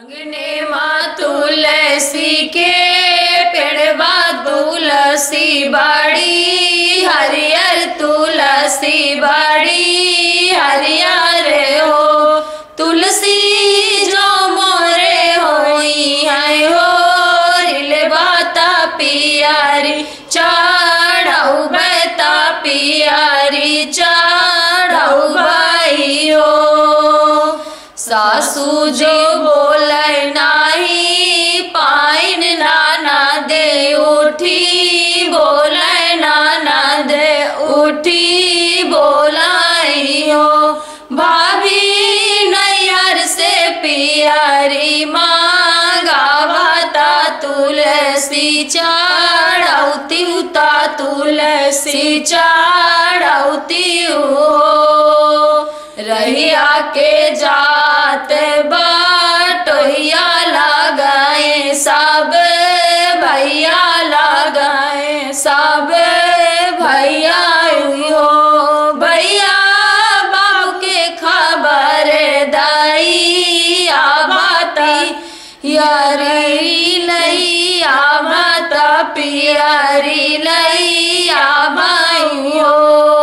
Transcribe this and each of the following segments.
अंगने माँ तुलसी के पेड़वा तुलसी बाड़ी हरियर तुलसी बाड़ी हरियर हो तुलसी जो मोरे होई है हो रिल बाता पियारी चढ़ऊ बता पियारी चढ़ऊ भाई हो सासू जो बोले नाही पाइन नाना दे उठी बोले नाना दे उठी बोलाई हो भाभी नैयर से पियारी मांगा भाता तुलसी चढ़ौती उता तुलसी चढ़ौती हो रहिया के जात बाटोहिया लगाए सब भैया लगाए सब भैया हो भैया बाबू के खबर दाई आबाती यारी लई आबाता पियारी लई आबाई हो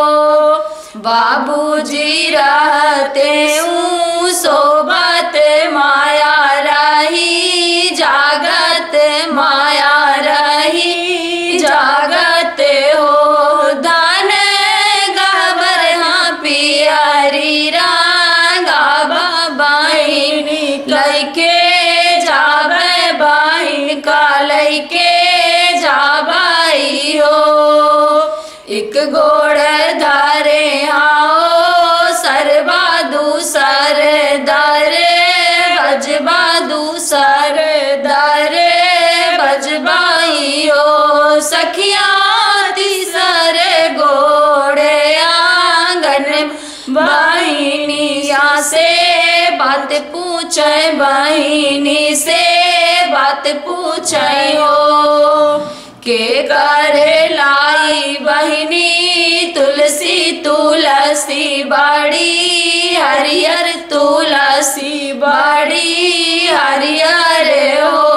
बाबूजी रहते ऊ सोबत माया रही जागत माया रही जागत हो दान गबर हाँ पियारी रंगा बाबाई लैके जाबे बाई का लैके जाबाई हो एक गोड़ धारे आओ सरबा दूसर दारे बजबा दूसर दारे बजबाई हो सखिया तीसर गोड़े आंगन बहिनिया से बात पूछे बहिनी से बात पूछे हो के करे लाई बहिनी तुलसी तुलसी बाड़ी हरियर तुलसी बाड़ी हरियर हो